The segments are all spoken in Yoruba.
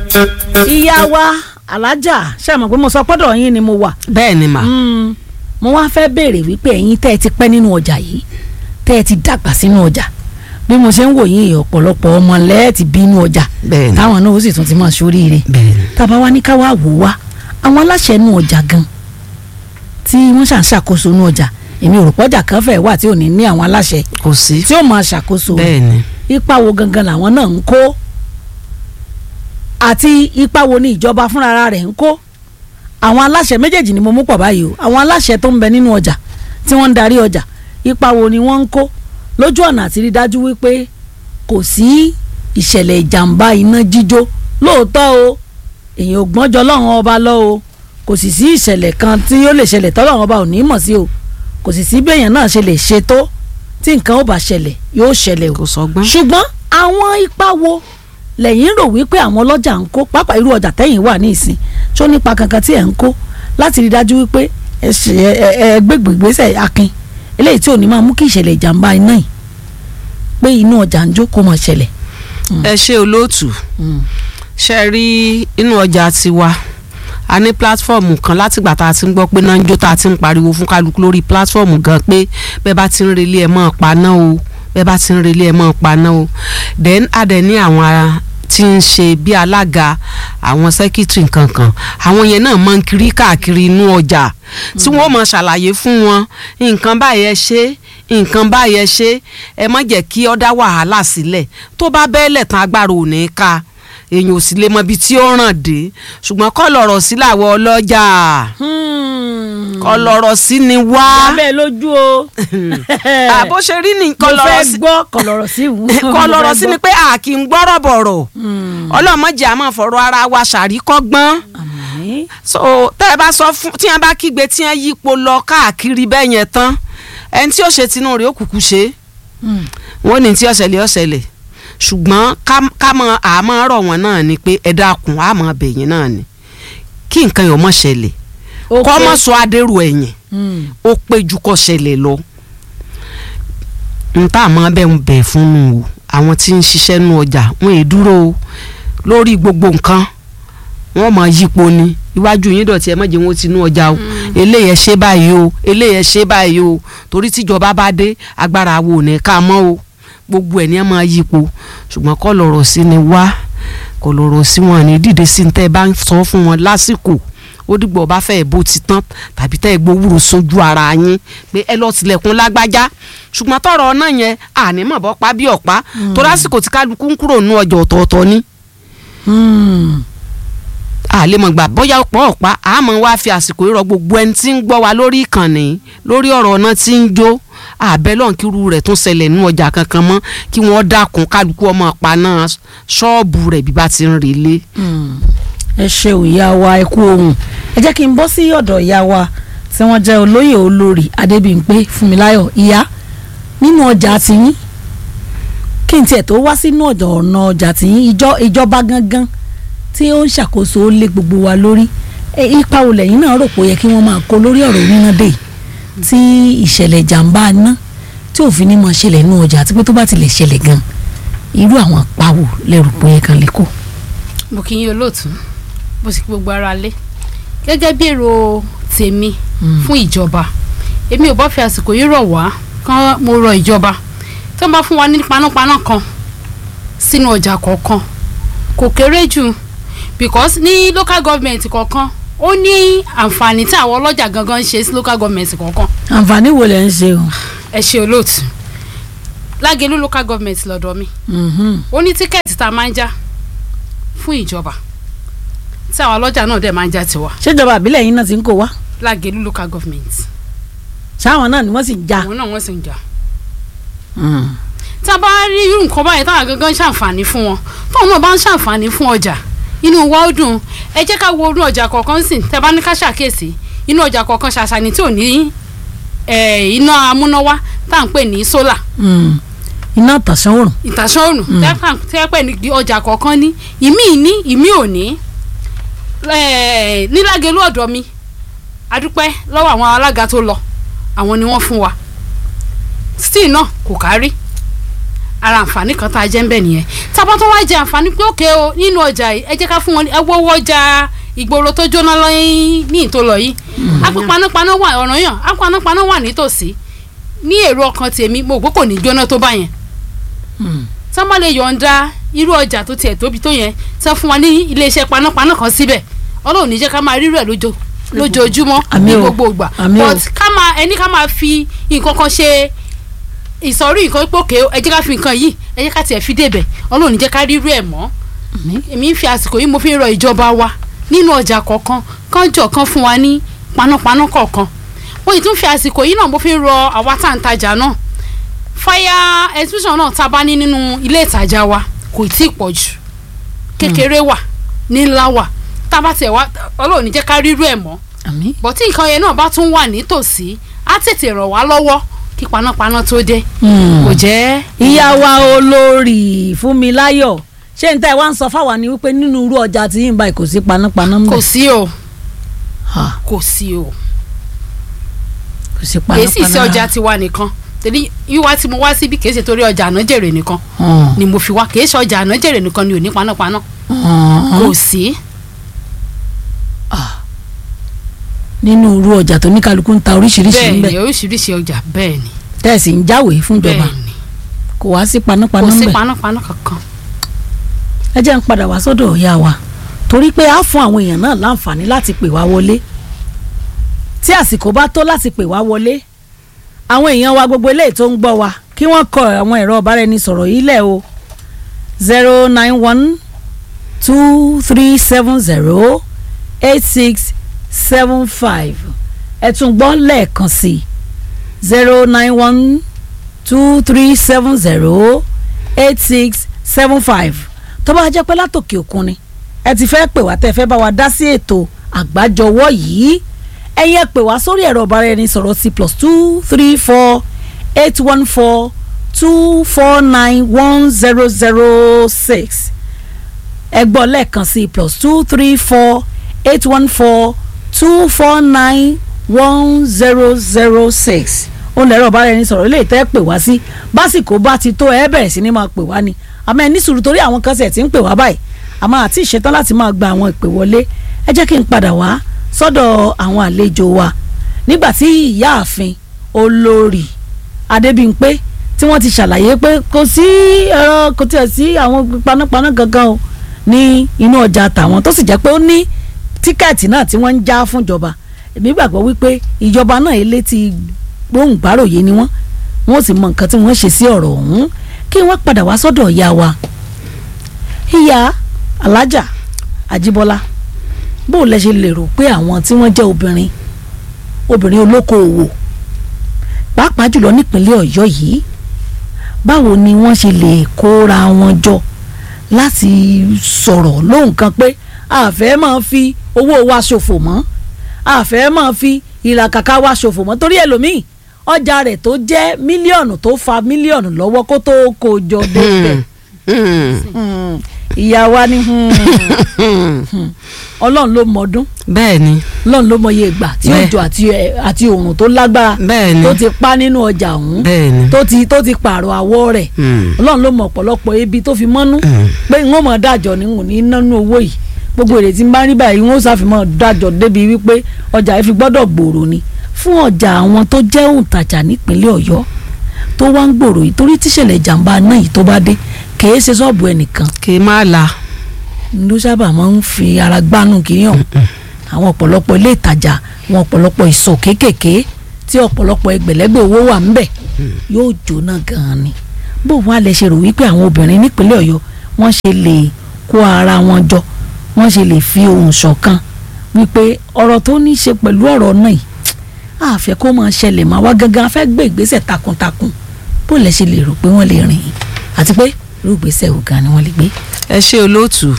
ìyá wa alájà ṣe mọ̀ pé mo sọ pọ́dọ̀ yín ni mo wà bẹ́ẹ̀ ni mà. Mm, mo wá fẹ́ béèrè wípé ẹ̀yin tẹ́ ẹ ti pẹ́ nínú ọjà yìí tẹ́ ẹ ti dàgbà sínú ọjà bí mo ṣe ń wò yín ọ̀pọ̀lọpọ̀ ọmọ lẹ́ẹ̀tì bínú ọjà Bẹ́ẹ̀ni. táwọn náà ó sì tún ti máa ṣoríire bẹ́ẹ̀ni. tábà wá ní ká wá wò wá àwọn aláṣẹ inú ọjà gan tí wọ́n ṣà ń ṣàkóso inú ọjà èmi ò rò pọ́jà kan fẹ́ wà tí ò ní ní àwọn aláṣẹ kò sí. tí ó máa ṣàkóso bẹ́ẹ̀ni. ipa wo gangan làwọn náà ń kó àti ipa wo ni ìjọba fúnra rẹ̀ ń kó àwọn aláṣẹ méjèèjì ni mo mú pọ̀ báyìí o àwọn aláṣẹ tó ń bẹ nínú ọjà tí wọ́n ń darí ọjà ipa wo ni wọ́n ń kó lójú ọ̀nà àti rí dájú wípé kò sí ìṣẹ̀lẹ̀ ìjàmbá iná jíjó lóòótọ́ o èèyàn ò gbọ́njọ lọ́rùn ọba lọ o kò sì sí ìṣẹ̀lẹ̀ kan tí ó lè ṣẹlẹ̀ tọ́lọ́run ọba ò ní mọ̀ sí o kò sì sí bí èèyàn náà ṣe lè ṣe tó tí nǹkan ó bá ṣẹlẹ̀ yóò ṣẹlẹ̀ o kò sọgbọ́n. ṣùgbọ́n àwọn ipa wo lẹ́yìn rò wípé àwọn ọlọ́jà ń kó pápá irú ọjà tẹ́yìn wà ní ìsìn tó nípa kankan tí ẹ̀ ń kó láti rí dájú wípé ẹ ṣe ẹ ẹ ẹ gbégbé ìgbésẹ̀ akin eléyìí tí ò ní máa mú kí ìṣẹ̀lẹ̀ ìjàmbá iná yìí pé inú ọjà ń jó kó máa ṣẹlẹ̀. ẹ ṣe olóòtú ṣe rí inú ọjà tiwa a ní pílátífọ̀mù kan látìgbà tá a ti ń gbọ́ pé náà ń jó tá a ti ń pariwo fún kálukú lórí pílátífọ̀mù gan pé bẹ́ẹ̀ bá ti ń relé ẹ̀ mọ́ paná o bẹ́ẹ̀ bá ti ń relé ẹ̀ mọ́ paná o then a dẹ̀ ní àwọn ara tí ń ṣe bí alága àwọn sẹ́kítírì kankan àwọn yẹn náà máa ń kiri káàkiri inú ọjà tí wọ́n máa ṣàlàyé fún wọn nǹkan báyìí ẹ ṣe nǹkan báyìí ẹ ṣe ẹ má jẹ́ kí ó dá wàhálà sílẹ̀ tó bá bẹ́ẹ̀lẹ̀ tán agbára ò ní ká èèyàn ò sì lè mọ ibi tí ó ràn dé ṣùgbọ́n kọ́ lọ̀rọ̀ sí làwọn ọlọ́jà kọ́ lọ̀rọ̀ sí ni wá abẹ́ lójú o àbó ṣe rí ni mo kọ́ lọ̀rọ̀ fẹ́ sí gbọ́ kọ̀lọ̀rọ̀ sí ìwú kọ́ lọ̀rọ̀ sí ni pé a kì í gbọ́rọ̀ bọ̀rọ̀ ọlọ́mọdé àmọ́ fọ̀rọ̀ ara wa ṣàríkọ́gbọ́n so tẹ́ ẹ bá sọ fún tí wọ́n bá kígbe tí wọ́n yípo lọ káàkiri bẹ́ẹ̀ yẹn tán ẹni tí ó ṣe tinú rẹ̀ ó kúkú ṣe wọ́n ní tí ọ̀sẹ̀lẹ̀ ọ̀sẹ̀lẹ̀ ṣùgbọ́n ká- ká mọ àmọ́ rọ̀ wọ́n náà ni pé ẹ dákun àmọ́ bẹ̀yìn náà ni kí nǹkan yọ̀ mọ́ ṣẹlẹ̀ kọ́ mọ́ sọ adérò ẹ̀yìn ó pé ju kọ́ ṣẹlẹ̀ lọ n tá àmọ́ bẹ́ẹ̀ ń bẹ̀ fún nu o àwọn tí ń ṣiṣẹ́ nu ọjà wọn è dúró o lórí gbogbo nǹkan wọn mọ yípo ni iwájú yín dọ̀tí ẹ mọ̀jẹ̀ wọn ti nú ọjà o eléyẹ ṣe báyìí o eléyẹ ṣe báyìí o torí tíjọba bá dé agbára wo ò ní ká mọ́ o gbogbo ẹ̀ ní ẹ máa yípo ṣùgbọ́n kọ́ lọ̀rọ̀ sí ni wá kọ́ lọ̀rọ̀ sí wọn ní dìde sí ní tẹ́ ẹ bá ń sọ fún wọn lásìkò ó dìgbò bá fẹ́ bó ti tán tàbí tẹ́ ẹ gbowúrò sójú ara yín pé ẹ lọ tilẹ̀kùn lágbájá ṣùgbọ́n tọrọ náà yẹn àní mọ̀ bọ́ pa bí ọ̀pá tó lásìkò tí kálukú ń kúrò nú ọjà ọ̀tọ̀ọ̀tọ̀ ni àlè mọ̀ gbà bóyá ọ̀pọ̀ ọ̀pá àmọ́ wá fi àsìkò ìrọ̀ gbogbo ẹni tí ń gbọ́ wa lórí ìkànnì lórí ọ̀rọ̀ náà tí ń jó àbẹ́lọ́n kíru rẹ̀ tún ṣẹlẹ̀ nú ọjà kankan mọ́ kí wọ́n dákun kálukú ọmọ paná ṣọ́ọ̀bù rẹ̀ bí bá ti ń relé. ẹ ṣe ìyá wa ẹ kú ohun ẹ jẹ́ kí n bọ́ sí ọ̀dọ̀ ìyá wa tí wọ́n jẹ́ olóyè olórí adébíyìnpé fúnmiláyọ̀ ìyá nínú ọjà tiyín kí n tiẹ̀ tó wá sínú ọ̀dọ̀ ọ̀nà ọjà tiyín ìjọ ìjọba gangan tí ó ń ṣàkóso ó lé gbogbo wa lórí ẹ, ipa wo lẹ́yìn náà rò pé ó yẹ kí wọ́n máa kó lórí ọ̀rọ̀ oníná dé yìí tí ìṣẹ̀lẹ̀ ìjàmbá iná tí òfin ní máa ṣẹlẹ̀ nínú ọjà àti pé tó bá ti lè ṣẹlẹ̀ gan irú àwọn pawò lẹ́rù pé ó yẹ kan lè kó. mo kì í yín olóòtú bó sì kí gbogbo ara lé gẹ́gẹ́ bí èrò tèmi fún ìjọba èmi ò bá fi àsìkò yìí rọ̀ wá kán mo rọ ìjọba tó ń bá fún wa ní panápaná kan sínú ọjà kọ̀ọ̀kan kò kéré jù because ní local government kọ̀ọ̀kan ó ní àǹfààní tí àwọn ọlọ́jà gangan ń ṣe sí local government kọ̀ọ̀kan àǹfààní wo lẹ ń ṣe o. ẹ ṣe olóòtú lágẹ̀lú local government lọ́dọ̀ mi Mhm. ó ní tíkẹ́ẹ̀tì tá a máa ń já fún ìjọba tí àwọn ọlọ́jà náà dẹ̀ máa ń já tiwa ṣèjọba àbílẹ̀ yín náà ti ń kó wá lágẹ̀lú local government ṣáwọn náà ni wọ́n sì ń já. àwọn náà wọ́n sì ń jà tá a bá rí irú nǹkan báyìí táwọn gangan ń ṣàǹfààní fún wọn tóun náà bá ń ṣàǹfààní fún ọjà inú wa ó dùn ẹ jẹ́ ká wo inú ọjà kọ̀ọ̀kan sìn tẹ́ bá ní ká ṣàkíyèsí inú ọjà kọ̀ọ̀kan ṣàṣàní tí ò ní eh, iná amúnáwá tá à ń pè ní sólà Mm. iná tàṣán òrùn. ìtàṣán òrùn tẹ́ pẹ́ ní ọjà kọ̀ọ̀kan ní ìmí ní ìmí ò ní Eh, nílágelú ọ̀dọ̀ mi adúpẹ́ lọ́wọ́ àwọn alága tó lọ àwọn ni wọ́n fún wa still náà kò kárí ara àǹfààní kan tá a jẹ́ ń bẹ̀ nìyẹn tábà tó wá jẹ àǹfààní pé òkè o nínú ọjà yìí ẹ jẹ́ ká fún wọn ní ẹ wọ́wọ́ ọjà ìgboro tó jóná lọ́yìn ní ìtòlọ́ yìí àpò panápaná wà ọ̀ràn yàn àpò panápaná wà nítòsí ní èrò ọkàn tèmi mo gbọ́ kò ní jóná tó bá yẹn tí wọ́n bá lè yọ̀ǹda irú ọjà tó tiẹ̀ tóbi tó yẹn tí wọ́n fún wa ní iléeṣẹ́ panápaná kan síbẹ̀ ọlọ́run ní jẹ́ ká máa rírú ẹ̀ lójó lójoojúmọ́ Àmín ní o. gbogbo ìgbà Àmín o. but ká máa ẹni ká máa fi nǹkan kan ṣe ìsọ̀rí nǹkan pòkè ẹ jẹ́ ká fi nǹkan yìí ẹ jẹ́ ká tiẹ̀ fi débẹ̀ ọlọ́run ní jẹ́ ká rírú ẹ̀ mọ́ èmi ń fi àsìkò yìí mo fi ń rọ ìjọba wa nínú ọjà kọ̀ọ̀kan kán jọ kan fún wa ní panápaná kọ̀ọ̀kan mo sì tún fi àsìkò yìí náà mo fi ń rọ àwa tá à ń tajà náà fire exhibition náà tá a bá ní nínú ilé ìtajà wa kò tí ì pọ̀ jù kékeré wà ní ńlá wà tá a bá tiẹ̀ wá ọlọ́run ní jẹ́ ká rírú ẹ̀ mọ́ àmín. bọ̀ tí nǹkan yẹn náà bá tún wà nítòsí á tètè ràn wá lọ́wọ́ kí panápaná tó dé kò jẹ́ ìyá wa olórí Fúnmiláyọ̀ ṣé n tẹ́ ẹ wá ń sọ fáwa ni wípé nínú irú ọjà tí yín báyìí kò sí panápaná ń kò bẹ̀ sí o Ha, kò sí o kò sí kì í sì sí panápaná. ọjà tiwa nìkan torí wíwá tí mo wá síbi kì í ṣe torí ọjà ànájèrè nìkan Hàn, ni mo fi wá kì í ṣe ọjà ànájèrè nìkan ni ò ní panápaná hàn, kò sí nínú irú ọjà tó ní kálukú ń ta oríṣiríṣi bẹ́ẹ̀ ń ni bẹ̀ oríṣiríṣi ọjà bẹ́ẹ̀ ni tẹ́ẹ̀sì ń jáwèé fún ìjọba bẹ́ẹ̀ ni kò wá sí panápaná kò ń sí bẹ̀ panápaná kankan ẹ jẹ́ ń padà wá sọ́dọ̀ ìyá wa torí pé a fún àwọn èèyàn náà láǹfààní láti pè wá wọlé tí àsìkò bá tó láti pè wá wọlé àwọn èèyàn wa gbogbo eléyìí tó ń gbọ́ wa kí wọ́n kọ àwọn ẹ̀rọ ọ̀báraẹnisọ̀rọ̀ yìí lẹ̀ o zero nine one two three seven zero eight six seven five ẹ tún gbọ́ lẹ́ẹ̀kan sí zero nine one two three seven zero eight six seven five tó bá jẹ́ pé látòkè òkun ni ẹ ti fẹ́ pè wá tẹ́ ẹ fẹ́ bá wa dá sí ètò àgbájọwọ́ yìí ẹ̀yin ẹ pè wá sórí ẹ̀rọ ìbáraẹnisọ̀rọ̀ sí plus two three four eight one four two four nine one zero zero six ẹ gbọ́ lẹ́ẹ̀kan sí plus two three four eight one four two four nine one zero zero six ó lẹ́rọ̀ ìbáraẹnisọ̀rọ̀ ilé ìtẹ́ pè wá sí básìkò bá ti tó ẹ bẹ̀rẹ̀ sí ni máa pè wá ni àmọ́ ẹ ní sùúrù torí àwọn kan ṣẹ̀ tí ń pè wá báyìí àmọ́ àti ìṣetán láti máa gba àwọn ìpè wọlé ẹ jẹ́ kí n padà wá sọ́dọ̀ àwọn àlejò wa nígbà tí ìyáàfin olórí adébímpé tí wọ́n ti ṣàlàyé pé kò sí ẹ̀rọ kò tiẹ̀ sí àwọn panápaná kankan o ní inú ọjà tàwọn tó sì jẹ́ pé ó ní tíkẹ́ẹ̀tì náà tí wọ́n ń já fúnjọba èmi gbàgbọ́ wípé ìjọba náà ilé ti gbóhùn gbáròyé ni wọ́n wọ́n sì mọ nǹkan tí wọ́n ṣe sí ọ̀rọ̀ ọ̀hún kí wọ́n padà wá sọ́dọ̀ ìyá wa ìyá alájà àjíbọ́lá bó o lẹ ṣe lérò pé àwọn tí wọ́n jẹ́ obìnrin obìnrin olókoòwò pàápàá jùlọ nípínlẹ̀ ọ̀yọ́ yìí báwo ni wọ́n ṣe lè kóra wọn jọ láti sọ̀rọ̀ lóhùn kan pé àfẹ́ máa fi owó wa ṣòfò mọ́ àfẹ́ máa fi ìlàkàkà wa ṣòfò mọ́ torí ẹlòmíì ọjà rẹ̀ tó jẹ́ mílíọ̀nù tó fa mílíọ̀nù lọ́wọ́ kó tó kó jọ débẹ̀ Hmm. ìyá wa ni hmm. Hmm. ọlọ́run ló mọdún bẹ́ẹ̀ ni ọlọ́run ló mọye ìgbà tí Bẹ́ẹ̀. òjò àti ẹ- àti òòrùn tó lágbára bẹ́ẹ̀ ni tó ti pa nínú ọjà ọ̀hún bẹ́ẹ̀ ni tó ti tó ti pààrọ̀ àwọ̀ rẹ̀ Hmm. ọlọ́run ló mọ ọ̀pọ̀lọpọ̀ ebi tó fi mọ́nú Hmm. pé n ó mọ̀ dájọ́ ni n ò ní nánú owó yìí gbogbo èrè tí n bá rí báyìí n ó ṣàfihàn dájọ́ débi wípé ọjà yìí fi gbọ́dọ̀ gbòòrò ni fún ọjà àwọn tó jẹ́ òǹtajà nípínlẹ̀ ọ̀yọ́ tó wá ń gbòòrò yìí torí tíṣẹ̀lẹ̀ ìjàmbá náà yìí tó bá dé kèé ṣe ṣọ́ọ̀bù ẹnìkan kì í má la ló sábà máa ń fi ara gbánú kiri hàn àwọn ọ̀pọ̀lọpọ̀ ilé ìtajà àwọn ọ̀pọ̀lọpọ̀ ìsọ̀ kéékèèké tí ọ̀pọ̀lọpọ̀ ẹgbẹ̀lẹ́gbẹ̀ owó wà ńbẹ̀ yóò jóná gan-an ni bó wàá lẹ ṣe rò wípé àwọn obìnrin nípínlẹ̀ ọ̀yọ́ wọ́n ṣe lè kó ara wọn jọ wọ́n ṣe lè fi ohùn ṣọ̀kan wípé ọ̀rọ̀ tó ní í ṣe pẹ̀lú ọ̀rọ̀ náà yìí àfẹ́ kó máa ṣẹlẹ̀ máa wá gangan afẹ́ gbé ìgbésẹ̀ takuntakun bó lẹ ṣe lè rò pé wọ́n lè rìn àti pé irú ìgbésẹ̀ wo gan ni wọ́n lè gbé. ẹ ṣe olóòtú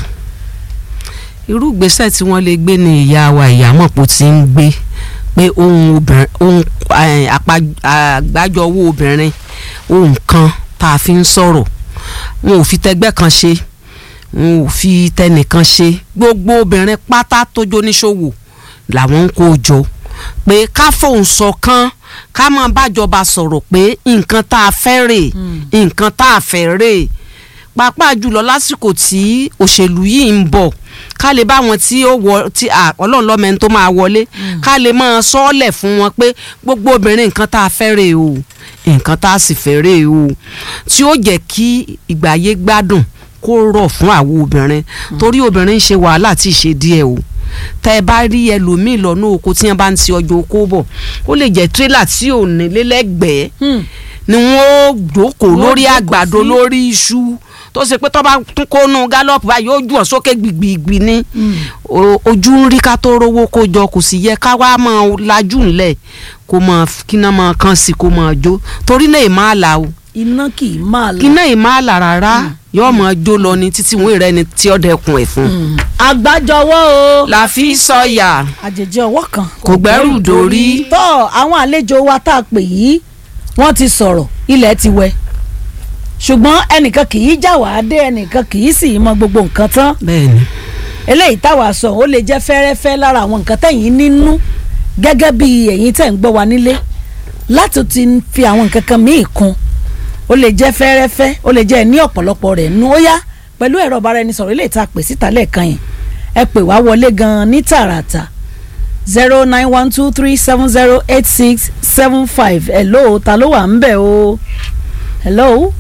irú ìgbésẹ̀ tí wọ́n lè gbé ní ìyá wa ìyámọ̀pọ̀ tí ń gbé pé ohun obìnrin ohun eh, àpá- àgbájọwọ́ obìnrin ohun kan tá a fi ń sọ̀rọ̀ wọn ò fi tẹgbẹ́ kan ṣe wọn ò fi tẹnìkan ṣe gbogbo obìnrin pátá tó jóníṣòwò làwọn ń kó jọ pé ká fóun ṣọ̀kan ká máa bájọba sọ̀rọ̀ pé nǹkan tá a fẹ́ rè nǹkan tá a fẹ́ rè pàápàá jùlọ lásìkò tí òṣèlú yìí ń bọ̀ ká lè bá wọn tí ó wọ tí ọlọ́run lọ́mọ ẹni tó máa wọlé ká lè máa sọ́ọ̀lẹ̀ fún wọn pé gbogbo obìnrin nǹkan tá a fẹ́ rè o nǹkan tá a sì fẹ́ rè o tí ó jẹ́ kí ìgbáyé gbádùn kó rọ̀ fún àwọn obìnrin torí obìnrin ń ṣe wàhálà tí ì ṣe díẹ̀ o tẹ́ ẹ bá rí ẹlòmíì lọ́nà oko tí wọ́n bá ń ti ọjọ́ oko bọ̀ ó lè jẹ́ tírélà tí ò ní lélẹ́gbẹ̀ẹ́ ni wọ́n jókòó lórí àgbàdo lórí iṣu tó ṣe pé tó bá tún kónú gálọ́ọ̀pù báyìí ó jù ọ́ sókè gbìgbìgbì ni ojú ń rí ká tó rówó kó jọ kò sì yẹ ká wá máa lajú ńlẹ̀ kó máa kíná máa kàn sí kó máa jó torí náà èèmọ̀ àlà o iná kì í máa lọ. iná èèmọ̀ àlà rárá yóò máa jó lọ ni títí wọn ìrẹ́ ni tí ó dẹkun ẹ̀ fún. àgbájọwọ́ o. la fi sọ̀yà àjèjì ọwọ́ kan. kò gbẹ́rù dórí. tọ́ àwọn àlejò wa tá a pè yìí wọ́n ti sọ̀rọ̀ ilẹ̀ ti wẹ̀ ṣùgbọ́n ẹnìkan kì í já wàá dé ẹnìkan kì í sì mọ gbogbo nǹkan tán bẹ́ẹ̀ni eléyìí táwa sọ ó lè jẹ́ fẹ́rẹ́fẹ́ lára àwọn nǹkan tẹ̀yìn nínú gẹ́gẹ́ bí ẹ̀yin tẹ̀ ń gbọ́ wa nílé láti ti fi àwọn nǹkan kan míì kún ó lè jẹ́ fẹ́rẹ́fẹ́ ó lè jẹ́ ní ọ̀pọ̀lọpọ̀ rẹ̀ nú ó yá pẹ̀lú ẹ̀rọ ìbáraẹnisọ̀rọ̀ eléyìí tá a pè síta lẹ́ẹ̀kan yẹn ẹ pè wá wọlé gan-an ní tààràtà zero nine one two three seven zero eight six seven five hello ta ló wà ń bẹ̀ o hello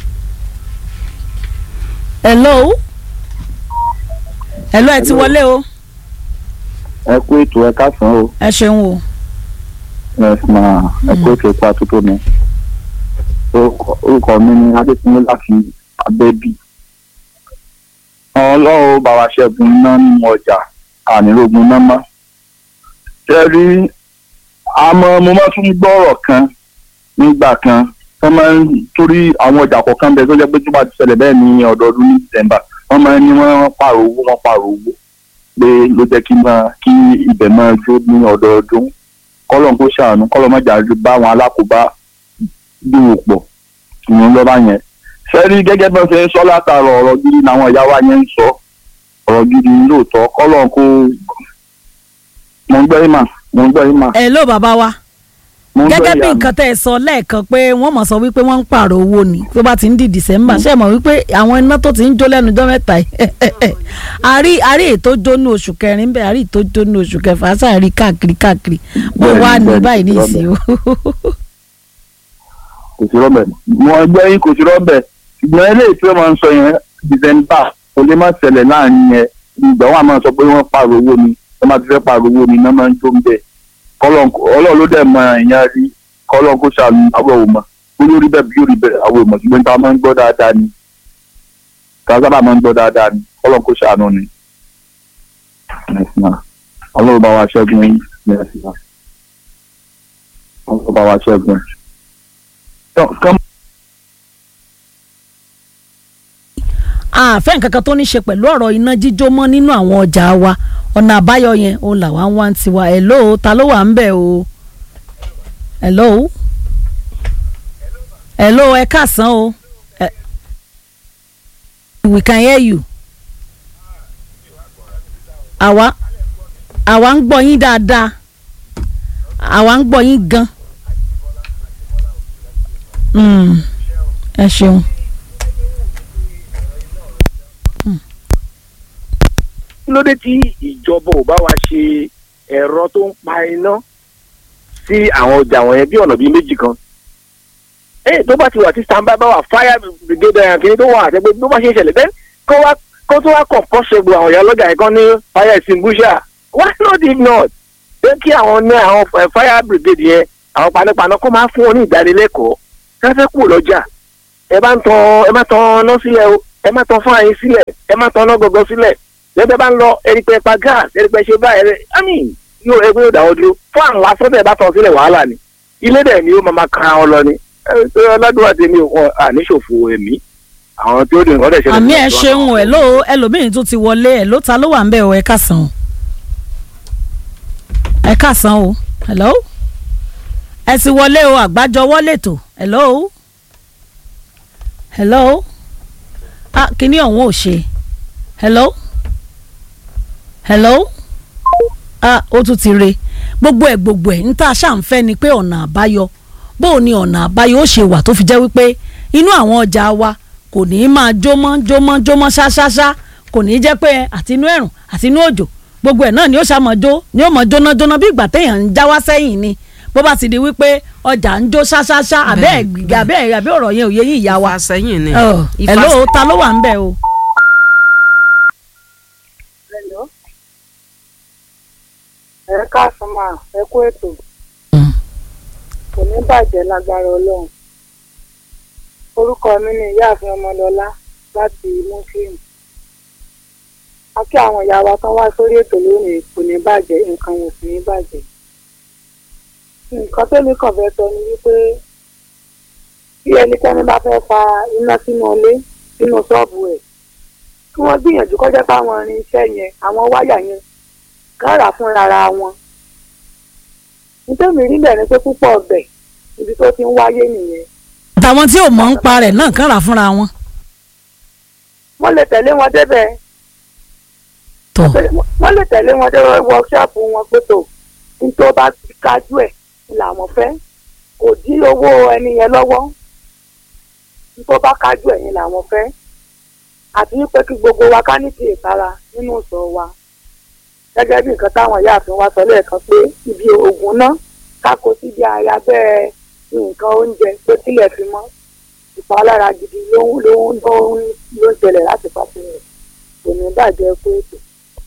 hello hello ẹ ti wọlé o ẹ kú ètò ẹ káàsán o ẹ ṣeun o ẹ sì máa ẹ kú ètò ipa tó tó mi Orúkọ- orúkọ mi ni adékúnlé láti abẹ́bí ọlọ́run bá wa ṣẹ́gun iná nínú ọjà ànírógun iná mọ́ ṣe rí àmọ́ mo máa tún gbọ́ ọ̀rọ̀ kan nígbà kan wọ́n máa ń torí àwọn ọjà kọ̀ọ̀kan bẹ tó jẹ́ pé tó bá ti ṣẹlẹ̀ bẹ́ẹ̀ ní ọdọọdún ní december wọ́n máa ń ní wọ́n pààrọ̀ owó wọ́n pààrọ̀ owó pé ló jẹ́ kí máa kí ibẹ̀ máa jó ní ọdọọdún kọ́lọ́n kó ṣàánú kọ́lọ́n má jà bá àwọn alákòóbá dúró pọ̀ ìyẹn lọ́ba yẹn sẹ́rí gẹ́gẹ́ bí wọ́n ṣe ń sọ látara ọ̀rọ̀ gidi làwọn ìyá wa yẹn ń sọ ọ̀rọ̀ gidi lóòótọ́ kọ́lọ́n kó mo ń gbọ́ ìmà mo ń gbọ́ ìmà hello bàbá wa mo ń gbọ́ gẹ́gẹ́ bí ìyá mi. nǹkan tẹ́ ẹ sọ lẹ́ẹ̀kan pé wọ́n mọ̀ sọ wípé wọ́n ń pààrọ̀ owó ni tó bá ti ń di december ṣé ẹ mọ̀ wípé àwọn iná tó ti ń jó lẹ́nu ọjọ́ mẹ́ta yìí àrí àrí ètò jó ní oṣù kẹrin bẹ́ẹ̀ àrí ètò jó ní oṣù kẹfà sáàrí káàkiri káàkiri bó Bẹ́ẹ̀ni, wà ní bẹ́ẹ̀ni, báyìí ní bẹ́ẹ̀ni. ìsìn o. kò sí rọ́bẹ̀ mo gbọ́ yín kò sí rọ́bẹ̀ ṣùgbọ́n eléyìí tí wọ́n máa ń sọ yẹn december kò lè má ṣẹlẹ̀ láàrin yẹn ìgbà wọn máa sọ pé wọ́n pààrọ̀ owó ni wọ́n máa ti fẹ́ pààrọ̀ owó ni iná máa ń jó ń bẹ̀ Kọ́lọ́n kó- ọlọ́run ló dẹ̀ mọ èèyàn rí kọ́lọ́n kó ṣàánú àwọn òmà olórí bẹ́ẹ̀ bí yóò rí bẹ́ẹ̀ àwọn òmà ṣùgbọ́n tá a máa ń gbọ́ dáadáa ni tá a sábà máa ń gbọ́ dáadáa ni kọ́lọ́n kó ṣàánú ni Yes, ma. ọlọ́run bá wa ṣẹ́gun yín Yes, ma. ọlọ́run bá wa ṣẹ́gun Kán- kán àfẹ́ nǹkan kan tó ní ṣe pẹ̀lú ọ̀rọ̀ iná jíjó mọ́ nínú àwọn ọjà wa ọ̀nà àbáyọ yẹn òun làwa ń wá ń tiwa hello ta ló wà ń bẹ̀ o hello hello ẹ káàsán o Ẹ- we can hear you àwa àwa ń gbọ́ yín dáadáa àwa ń gbọ́ yín gan Mm, ẹ ṣeun. kí ló dé tí ìjọba ò bá wa ṣe ẹ̀rọ tó ń pa iná sí àwọn ọjà wọ̀nyẹn bí ọ̀nà bíi méjì kan. ẹ tó bá ti wà tí standby bá wà fire brigade ẹ̀yàn kìíní tó wà àtẹ́gbẹ́ tó bá ṣe ń ṣẹlẹ̀ bẹ́ẹ̀ kó wá kó tó wá kàn kọ́ ṣẹ́gbó àwọn ìyá lọ́jà yẹn kan ní fire extinguisher why not if not pé kí àwọn ní àwọn eh, fire brigade yẹn àwọn panápaná kó máa fún wọn ní ìdánilẹ́kọ̀ọ́ kẹ́fẹ́ kù lọ́jà ẹ bá ń tan ẹ má tan ọ̀nà sílẹ̀ o ẹ má tan fún àyín sílẹ̀ ẹ má tan ọ̀nà gọ̀gọ̀ sílẹ̀ lẹ́gbẹ́ bá ń lọ ẹ̀rípẹ́ pa gas ẹ̀rípẹ́ ṣe báyìí ẹ̀rẹ́ i mean yóò ẹgbẹ́ yóò dáwọ́ dúró fún àwọn lásán tẹ̀ bá tán sílẹ̀ wàhálà ni ilé dẹ̀ ni ó máa máa kan ọ lọ ni ẹ ẹ ọlọ́dún àti èmi ò àníṣòfò ẹ̀mí àwọn tí ó dùn ọ̀dẹ̀ ṣẹlẹ̀ àmì sí ẹ ọ̀dọ̀ ṣeun àwọn. ẹ ló ẹlòmíín tún ti wọlé ẹ ló ta ló wà ń bẹ ọ ẹ kásán o ẹ kásán o hello ẹ ti wọlé o àgbájọwọ́ lẹ́tọ̀ hello hello ah kíní ọ̀hún ò ṣe hello hello ah ó tún ti re gbogbo ẹ̀ gbogbo ẹ̀ níta ṣàǹfẹ́ ni pé ọ̀nà àbáyọ bó o ní ọ̀nà àbáyọ ó ṣe wà tó fi jẹ́ wípé inú àwọn ọjà wa kò ní í máa jómọ́ jómọ́ jómọ́ ṣáṣáṣá kò ní í jẹ́ pé àtinú ẹ̀rùn àtinú òjò gbogbo ẹ̀ náà ni ó ṣàmọ̀ jó ni ó mọ̀ jóná jóná bí ìgbà téèyàn ń já wá sẹ́yìn ni bó bá ti di wípé ọjà ń jó ṣáṣáṣá àbẹ́ ẹ̀ Bẹ́ẹ̀, àbẹ́ ẹ̀ àbẹ́ ọ̀rọ̀ yẹn ò yé yín ìyá wa ìfàsẹ́yìn ni ẹ̀ Ìfàs- ló ta ló wà ń bẹ̀ o. Hello. ẹ káàsán máa ẹ kú ètò Mm. kò ní bàjẹ́ lágbára ọlọ́run orúkọ mi ni ìyáàfin ọmọlọ́lá láti muslim a kí àwọn ìyá wa tán wá sórí ètò lónìí kò ní bàjẹ́ nǹkan ò sì ní bàjẹ́ nǹkan tó ní kàn fẹ́ sọ ni wípé bí ẹnikẹ́ni bá fẹ́ fa iná sínú ilé sínú ṣọ́ọ̀bù ẹ̀ kí wọ́n gbìyànjú kọjá fáwọn irinṣẹ́ yẹn àwọn wáyà yẹn kán rà fún ara wọn. nítorí rí bẹ́ẹ̀ ni pé púpọ̀ ọbẹ̀ ibi tó ti ń wáyé nìyẹn. àtàwọn tí ò mọ̀ ń pa rẹ̀ náà kàn rà fúnra wọn. wọ́n lè tẹ̀lé wọn débẹ̀ tọ̀ wọ́n lè tẹ̀lé wọn dé wọ́ọ̀ṣọ́ọ̀pù wọn pé tó ní tó bá ti kájú ẹ̀ làwọn fẹ́ kò dí owó ẹni yẹn lọ́wọ́ ní tó bá kájú ẹ̀ yẹn làwọn fẹ́ àti wípé kí gbogbo wa ká ní ti ìtara nínú ìsọ̀ wa gẹ́gẹ́ bí nǹkan táwọn ìyáàfin wa sọ lẹ́ẹ̀kan pé ibi oògùn náà kákó síbi ara bẹ́ẹ̀ nǹkan oúnjẹ tó tilẹ̀ fi mọ́ ìpalára gidi ló ń ló ń ló ń ló ń ṣẹlẹ̀ láti pàṣẹ rẹ̀ kò ní bàjẹ́ pé ètò.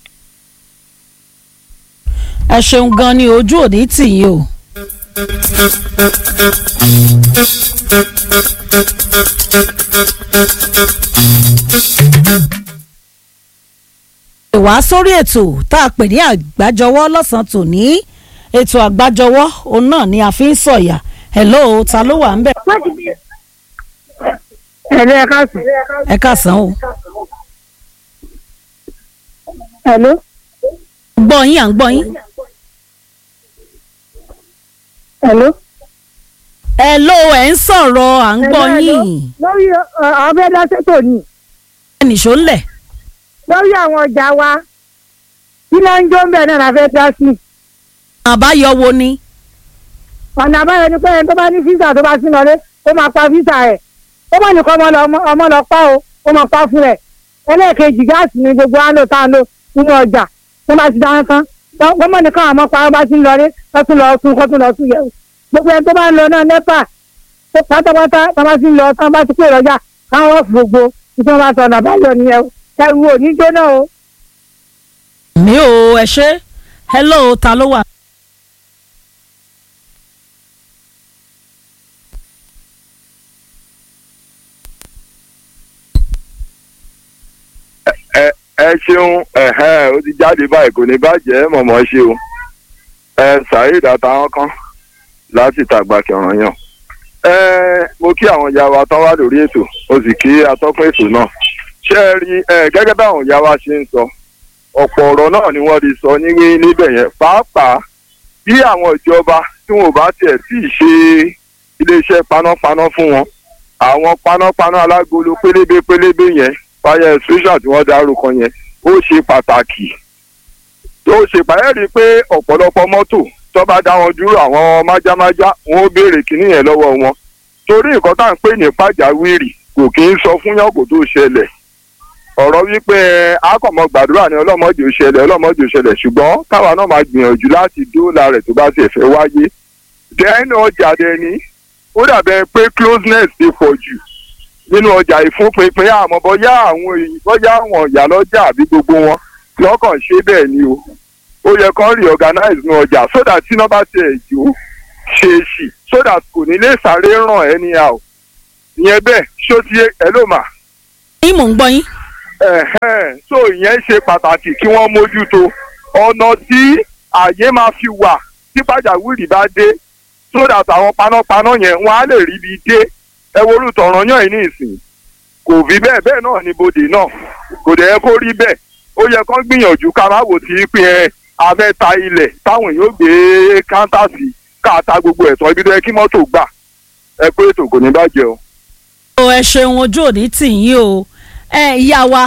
ẹ ṣeun gan ni ojú òní tì yín o. wá sórí ètò tá a pè ní àgbájọwọ́ lọ́sàn-án tòní ètò àgbájọwọ́ òun náà ni a fi ń sọ̀yà hello ta ló wà ń bẹ̀. ẹ̀rẹ́ ẹ káàsì. ẹ káàsán o. Hello. gbọ́ yín à ń gbọ́ yín. Hello. hello ẹ̀ ń sọ̀rọ̀ à ń gbọ́ Hello, hello. yín. lórí ọbẹ̀ dáṣẹ́tò ni ẹnìṣó ńlẹ̀. lórí àwọn ọjà wa kí ló ń jó ń bẹ̀ náà la fẹ́ dá sí. àbáyọ wo ni. ọ̀nà àbáyọ ni pé ẹni tó bá ní físà tó bá sí lọlé ó máa pa físà ẹ̀ ó mọ̀ nìkan ọmọ lọ ọmọ lọ pa o ó máa pa fún ẹ̀ ẹlẹ́ẹ̀kejì gáàsì ni gbogbo á lò tá a lò nínú ọjà tó bá ti dáná tán gbọ́mọ̀ nìkan àmọ́ pa bá ti ń lọlé tó tún lọ tún kó tún lọ tún yẹ̀ wò gbogbo ẹni tó bá ń lọ náà nẹ́pà tó pátápátá tó bá ti ń lọ tán bá ti pè lọ́jà káwọn ọ̀fù gbogbo tí wọ́n bá sọ ọ̀nà àbáyọ nìyẹn o ẹrù ò ní jóná o. mi ò ẹ ṣe hello ta ló wà. ẹ ẹ ṣeun ẹhẹn ó ti jáde báyìí kò ní bàjẹ́ mọ̀mọ́ ṣe o ẹ saheed àtàwọn kan láti tàgbà kẹràn yàn ẹ mo kí àwọn ìyá wa tán wá lórí ètò mo sì kí atọ́kùn ètò náà ṣé ẹ rí ẹ gẹ́gẹ́ bí àwọn ìyá wa ṣe ń sọ ọ̀pọ̀ ọ̀rọ̀ náà ni wọ́n ti sọ ní níbẹ̀ yẹn pàápàá bí àwọn ìjọba tí wọn ò bá tiẹ̀ tí ì ṣe iléeṣẹ́ panápaná fún wọn àwọn panápaná alágolo pélébé pélébé yẹn fire extinguisher tí wọ́n dárúkọ yẹn ó ṣe pàtàkì tó ṣe pàyẹ́ rí i pé ọ̀pọ̀lọpọ̀ mọ́tò tó bá dá wọn dúró àwọn májámájá wọn ó béèrè kíní yẹn lọ́wọ́ wọn torí nǹkan tá à ń pè ní pàjáwìrì kò kí ń sọ fún yàn kó tó ṣẹlẹ̀ ọ̀rọ̀ wípé akọ̀mọ̀ gbàdúrà ni ọlọ́mọdé ò ṣẹlẹ̀ ọlọ́mọdé ò ṣẹlẹ̀ ṣùgbọ́n káwa náà máa gbìyànjú láti dóòlà rẹ̀ tó bá ti fẹ́ wáyé dẹ́nu ọjà dẹni ó dàbẹ̀ pé closeness ti pọ̀ jù nínú ọjà ìfúnpinpin àmọ́ bọ́yá àwọn èyí bọ́yá àwọn ìyá lọ́jà àbí gbogbo wọn lọ́kàn ṣe bẹ́ẹ̀ ni o ó yẹ kán reorganize ní ọjà so that tí iná bá tiẹ̀ jó ṣe é ṣì so that kò ní lè sáré ràn anyhow ìyẹn bẹ́ẹ̀ ṣó ti ẹ ló mà yín mò ń gbọ́ yín. ẹ̀hẹ́n so ìyẹn ṣe pàtàkì kí wọ́n mójútó ọ̀nà tí àyè máa fi wà tí pàjáwìrì bá dé so that àwọn panápaná yẹn wọ́n á lè ríbi dé ẹ wo orúkọ ọ̀ràn yàn yín ní ìsìn kò rí bẹ́ẹ̀ bẹ́ẹ̀ náà ni bodè náà kò dẹ̀ yẹ kó rí bẹ́ẹ̀ ó yẹ kán gbìyànjú ká má wò sí pé ẹ abẹ́ ta ilẹ̀ táwọn èèyàn ó gbé káńtà sí ká ta gbogbo ẹ̀tọ́ ibi tó yẹ kí mọ́tò gbà ẹ pé ètò kò ní bàjẹ́ o. o ẹ ṣeun ojú òní tì yín o ẹ ìyá wa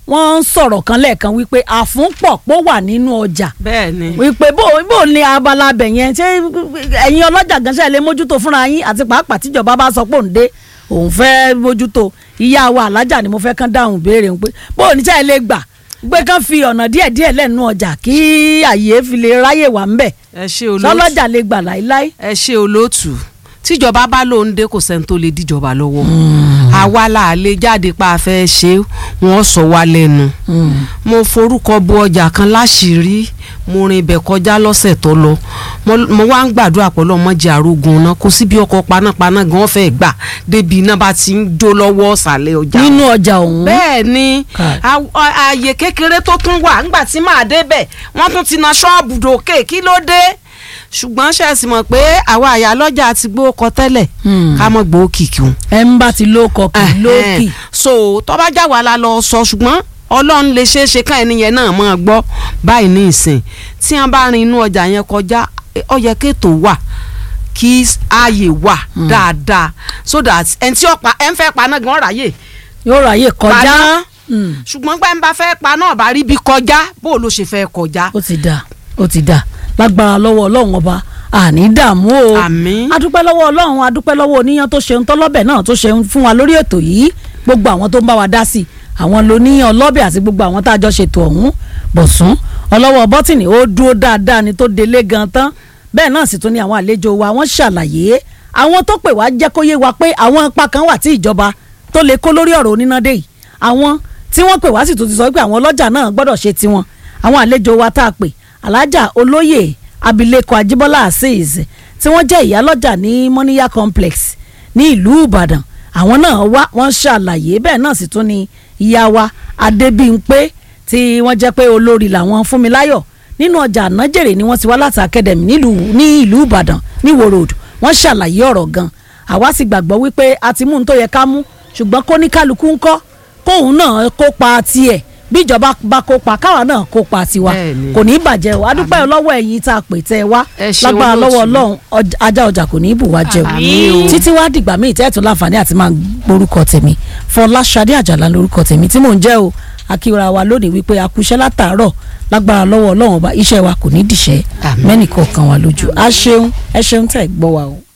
wọ́n ń sọ̀rọ̀ kan lẹ́ẹ̀kan wípé àfúnpọ̀ pọ̀ wà nínú ọjà bẹ́ẹ̀ ni wípé bó bó ní abala abẹ yẹn ṣé ẹ̀yin ọlọ́jà gan ṣe lè mójútó fúnra yín àti pàápàá tíjọba bá sọ pé òun dé òun fẹ́ mójútó ìyá wa alájà ni mo fẹ́ kán dáhùn béèrè pé bó ní ṣe lè gbà gbé kán fi ọ̀nà díẹ̀díẹ̀ lẹ́nu ọjà kí àyè fi lè ráyè wà ń bẹ̀ ẹ ṣe olóòtú sọlọ́jà lè gbà láíláí. ẹ ṣe olóòtú tíjọba bá lóun dé kò sẹ́ni tó lè díjọba lọ́wọ́ àwa là á lè jáde pa afẹ́ ṣe wọ́n sọ wá lẹ́nu mo forúkọ bo ọjà kan láṣìírí mo rin ibẹ̀ kọjá lọ́sẹ̀ tó lọ mo- mo wá ń gbàdúrà pẹ̀lú ọmọdé arógun náà kò sí bí ọkọ̀ panápaná gan fẹ́ gbà débi iná bá ti ń jó lọ́wọ́ ọ̀sàlẹ̀ ọjà nínú ọjà ọ̀hún. bẹ́ẹ̀ ni Káì. àw- à- ààyè kékeré tó tún wà ńgbà tí màá débẹ̀ wọ́n tún ti na ṣọ́ọ̀bù dòkè kí ló dé ṣùgbọ́n ṣe é sì mọ̀ pé àwa àyà lọ́jà ti gbó kọ tẹ́lẹ̀ Hmm. ká mọ̀ gbó kìkì òun. ẹ ń bá ti lóko kì í lókì. so tó bá já wa la lọ sọ ṣùgbọ́n ọlọ́run lè ṣeé ṣe káyọ̀ nìyẹn náà máa gbọ́ báyìí ní ìsìn tí wọ́n bá rin inú ọjà yẹn kọjá eh, ó yẹ kéètò wà kí ààyè wà dáadáa so that ẹni tí ó pa ẹ ń fẹ́ pa náà gan ráyè yóò ráyè kọjá. paná Hmm. ṣùgbọ́n pé ń bá fẹ́ pa náà bá rí bí kọjá bó ló ṣe fẹ́ kọjá. ó ti dà ó ti dà lágbára lọ́wọ́ ọlọ́run ọba àní dààmú o Àmín. adúpẹ́ lọ́wọ́ ọlọ́run adúpẹ́ lọ́wọ́ oníyan tó ṣeun tọ́lọ́bẹ̀ náà tó ṣeun fún wa lórí ètò yìí gbogbo àwọn tó ń bá wa dá sí àwọn lóníyan ọlọ́bẹ̀ àti gbogbo àwọn tá a jọ ṣètò ọ̀hún bọ̀sùn ọlọ́wọ́ bọ́tìnì ó dúró dáadáa ni tó délé gan tán bẹ́ẹ̀ náà sì tún ní àwọn àlejò wa wọ́n ṣàlàyé àwọn tó pè wá jẹ́ kó yé wa pé àwọn ipa kan wà tí ìjọba tó lè kó lórí ọ̀rọ̀ onínádé yìí àwọn tí wọ́n pè wá sì tún ti sọ pé àwọn ọlọ́jà náà gbọ́dọ̀ ṣe tiwọn àwọn àlejò wa tá a pè alájà olóyè abilékọ ajíbọ́lá azeez tí wọ́n jẹ́ ìyálọ́jà ní moniya complex ní ìlú ìbàdàn àwọn náà wá wọ́n ṣàlàyé bẹ́ẹ̀ náà sì tún ni ìyá wa adébímpé tí wọ́n jẹ́ pé olórí làwọn fúnmiláyọ̀ nínú ọjà ànájèrè ni wọ́n ti wá láti academy nílùú ní ìlú ìbàdàn ní ìwó road wọ́n ṣàlàyé ọ̀rọ̀ gan àwa sì gbàgbọ́ wípé a ti mú un tó yẹ ká mú ṣùgbọ́n kó ní kálukú ń kọ́ kóun náà kópa tiẹ̀ bí ìjọba bá kópa káwa náà kópa tiwa Bẹ́ẹ̀ni. kò ní í bàjẹ́ o adúpẹ́ lọ́wọ́ ẹ̀yin tá a pè tẹ́ ẹ wá Ẹ ṣeun lágbára olóòtú. lọ́wọ́ ọlọ́run ọj- ajá ọjà kò ní í bù wá jẹ o Àmín o. títí wá dìgbà míì tẹ́ẹ̀tún láǹfààní àti máa gbórúkọ tèmi Fọláṣadé Àjàlá lórúkọ tèmi tí mò ń jẹ́ o akíra wa lónìí wípé akúṣẹ́ látàárọ̀ lágbára lọ́wọ́ ọlọ́run ọba iṣẹ́ wa kò ní dìṣẹ́ Àmín. mẹ́nìkọ̀ọ̀kan wa lójú a ṣeun ẹ ṣeun tẹ́ ẹ gbọ́ wa o.